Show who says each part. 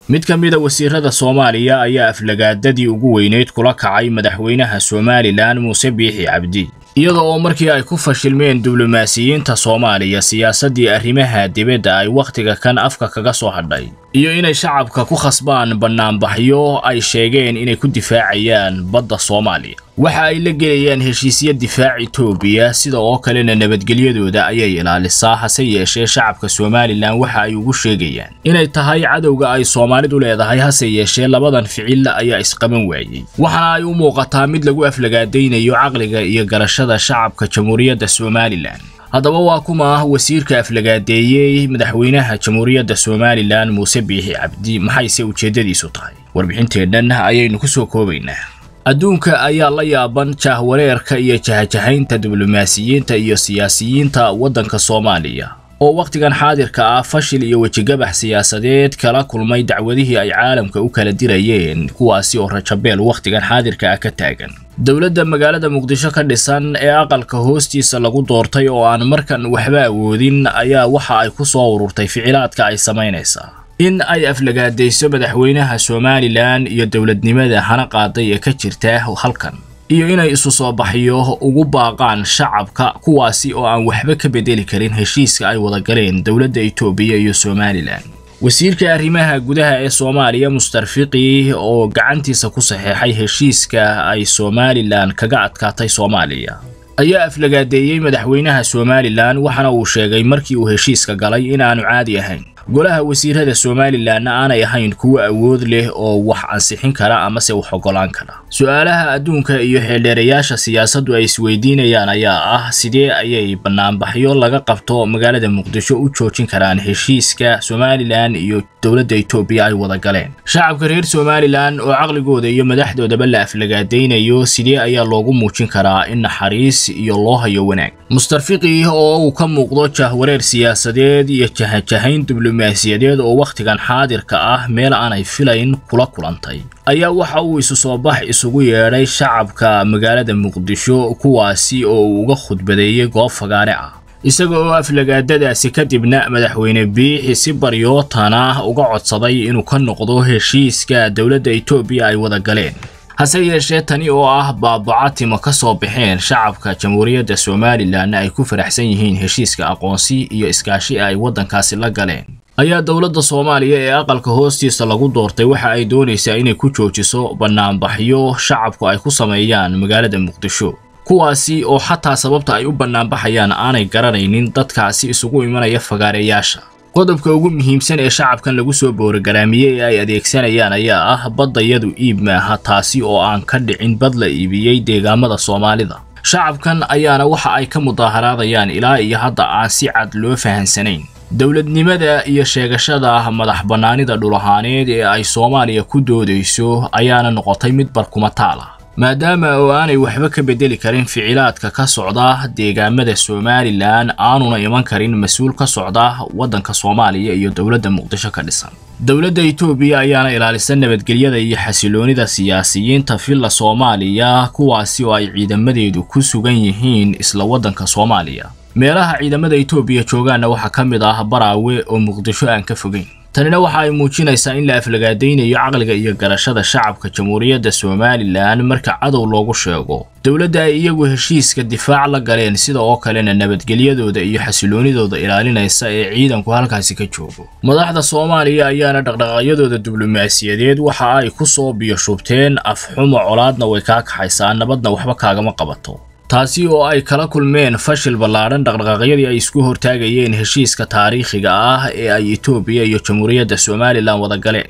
Speaker 1: mid ka mida wasiirada soomaaliya ayaa aflagaadadii ugu weyneyd kula kacay madaxweynaha somalilan muuse biixi cabdi iyada oo markii ay ku fashilmeen diblomaasiyiinta soomaaliya siyaasaddii arrimaha dibadda ay wakhtiga kan afka kaga soo hadhay iyo inay shacabka ku khasbaan bannaanbaxyo ay sheegeen inay ku difaacayaan badda soomaaliya waxa ay la gelayaan heshiisyo difaac etoobiya sida oo kalena nabadgelyadooda ayay ilaalisaa hase yeeshee shacabka somalilan waxa ay ugu sheegayaan inay tahay cadowga ay soomaalidu leedahay hase yeeshee labadan ficil ayaa isqaban waayey waxaana ay u muuqataa mid lagu aflagaadaynayo caqliga iyo garashada shacabka jamhuuriyadda somalilan haddaba waa kuma wasiirka aflagaadeeyey madaxweynaha jamhuuriyadda somalilan muuse biixi cabdi maxayse ujeeddadiisu tahay warbixinteennan ayaynu ku soo koobaynaa adduunka ayaa la yaaban jahwareerka iyo jahajahaynta diblomaasiyiinta iyo siyaasiyiinta waddanka soomaaliya oo wakhtigan xaadirka ah fashil iyo wejigabax siyaasadeed kala kulmay dacwadihii ay caalamka u kala dirayeen kuwaasi oo rajabeel wakhtigan xaadirka ah ka taagan dowladda magaalada muqdisho ka dhisan ee aqalka hoostiisa lagu doortay oo aan markan waxba awoodin ayaa waxa ay ku soo ururtay ficilaadka ay samaynaysaa in ay aflagaadayso madaxweynaha somalilan iyo dowladnimada hana qaaday ee ka jirta halkan iyo inay isu soo baxyo ugu baaqaan shacabka kuwaasi oo aan waxba ka bedeli karin heshiiska ay wada galeen dowladda etoobiya iyo somalilan wasiirka arrimaha gudaha ee soomaaliya mustarfiqi oo gacantiisa ku saxeexay heshiiska ay somalilan kaga adkaatay soomaaliya ayaa aflagaadeeyey madaxweynaha somalilan waxaana uu sheegay markii uu heshiiska galay inaanu caadi ahayn golaha wasiirada somalilanna aanay ahayn kuwo awood leh oo wax ansixin kara amase wax ogolaan kara su-aalaha adduunka iyo xeeldheerayaasha siyaasaddu ay isweydiinayaan ayaa ah sidee ayay bannaanbaxyo laga qabto magaalada muqdisho u joojin karaan heshiiska somalilan iyo dowladda etoobiya ay wada galeen shacabka reer somalilan oo caqligooda iyo madaxdoodaba la aflagaadaynayo sidee ayaa loogu muujin karaa in naxariis iyo loo hayo wanaag mustarfiqi oo uu ka muuqdo jahwareer siyaasadeed iyo jahajahayn diblomaasiyadeed oo wakhtigan xaadirka ah meel aanay filayn kula kulantay ayaa waxa uu isu soo bax isugu yeedhay shacabka magaalada muqdisho kuwaasi oo uu uga khudbadeeyey goob fagaare ah isaga oo aflagaadadaasi kadibna madaxweyne biixi si baryootana uga codsaday inuu ka noqdo heshiiska dowladda etoobiya ay wada galeen hase yeeshee tani oo ah baabacatimo ka soo baxeen shacabka jamhuuriyadda somalilanna ay ku faraxsan yihiin heshiiska aqoonsi iyo iskaashi ay waddankaasi la galeen ayaa dowladda soomaaliya ee aqalka hoostiisa lagu doortay waxa ay doonaysaa inay ku joojiso bannaanbaxyo shacabku ay ku sameeyaan magaalada muqdisho kuwaasi oo xataa sababta ay u bannaanbaxayaan aanay garanaynin dadkaasi isugu imanaya fagaareyaasha qodobka ugu muhiimsan ee shacabkan lagu soo boorogaraamiyey ee ay adeegsanayaan ayaa ah baddayadu iib maaha taasi oo aan ka dhicin bad la iibiyey deegaamada soomaalida shacabkan ayaana waxa ay ka mudaaharaadayaan ilaa iyo hadda aan si cad loo fahansanayn dowladnimada iyo sheegashada madax bannaanida dhulahaaneed ee ay soomaaliya ku doodayso ayaana noqotay mid barkumataal ah maadaama oo aanay waxba ka bedeli karin ficilaadka ka socda deegaamada somalilan aanuna iman karin mas-uul ka socda waddanka soomaaliya iyo dowladda muqdisho ka dhisan dowladda etoobiya ayaana ilaalisa nabadgelyada iyo xasiloonida siyaasiyiinta villa soomaaliya kuwaasi oo ay ciidamadeedu ku sugan yihiin isla waddanka soomaaliya meelaha ciidamada etoobiya joogaanna waxaa ka mid ah baraawe oo muqdisho aan ka fogeyn tanina waxa ay muujinaysaa in la aflagaadaynayo caqliga iyo garashada shacabka jamhuuriyadda somalilan marka cadow loogu sheego dowladda ay iyagu heshiiska difaac la galeen sida oo kalena nabadgelyadooda iyo xasiloonidooda ilaalinaysa ee ciidanku halkaasi ka joogo madaxda soomaaliya ayaana dhaqdhaqaaqyadooda diblomaasiyadeed waxa ay ku soo biyoshubteen afxumo colaadna way kaa kaxaysaa nabadna waxba kaagama qabato taasi oo ay kala kulmeen fashil ballaadhan dhaqdhaqaaqyadii ay isku hortaagayeen heshiiska taariikhiga ah ee ay etoobiya iyo jamhuuriyadda somalilan wada galeen